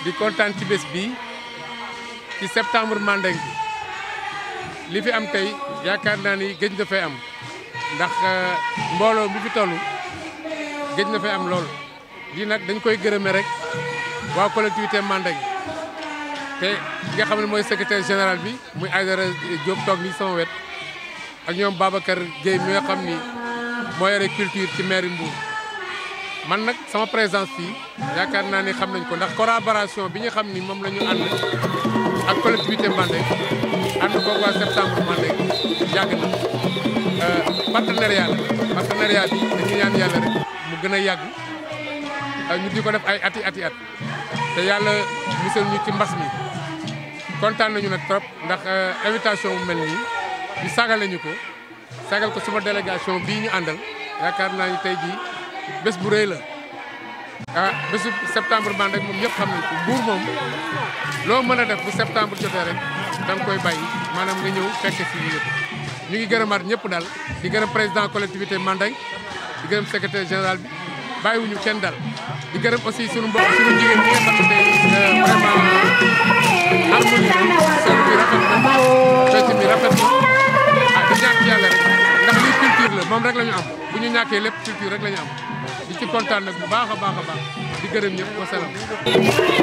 di kontaan ci bés bii ci septembre Mandeng bi li fi am tey yaakaar naa ni gëj na fay am ndax mbooloo bi fi toll gëj na fay am lool lii nag dañ koy gërëme rek waa collectivité Mandeng te ki nga xam ne mooy secrétaire général bi muy Aïdara Diop toog nii sama wet ak ñoom Babacar Gueye mi nga xam ni moo yore culture ci mairie Mbour man nag sama présence fii yaakaar naa ni xam nañ ko ndax collaboration bi nga xam ni moom la ñu ànd ak collectivité Mandeng ànd ko waa septembre Mandeng yàgg na partenariat la partenariat bi dañuy ñaan yàlla rek mu gën a yàgg ñu di ko def ay ati ati at te yàlla musal ñu ci mbas mi kontaan nañu nag trop ndax invitation bu mel nii ñu sagal nañu ko sagal ko suma délégation bii ñu àndal yaakaar naa ni tey jii bés bu rëy la ah bésu septembre Mandeng moom ñëpp xam nañ ko Mbour moom loo mën a def bu septembre jotee rek da nga koy bàyyi maanaam nga ñëw fekke si yëpp ñu ngi gërëmaat ñëpp daal di gërëm président collectivité Mandeng di gërëm secrétaire général bi bàyyiwuñu kenn daal di gërëm aussi sunu mbokk sunu jigéen ñi nga xam ne tey vraiment harmonie sol bi rafet na fecc mi rafet na ah di ñaan ci yàlla rek ndax lii culture la moom rek la ñu am bu ñu ñàkkee lépp culture rek la ñu am di ci kontaan nag bu baax a baax a baax di gërëm ñëpp wasalaam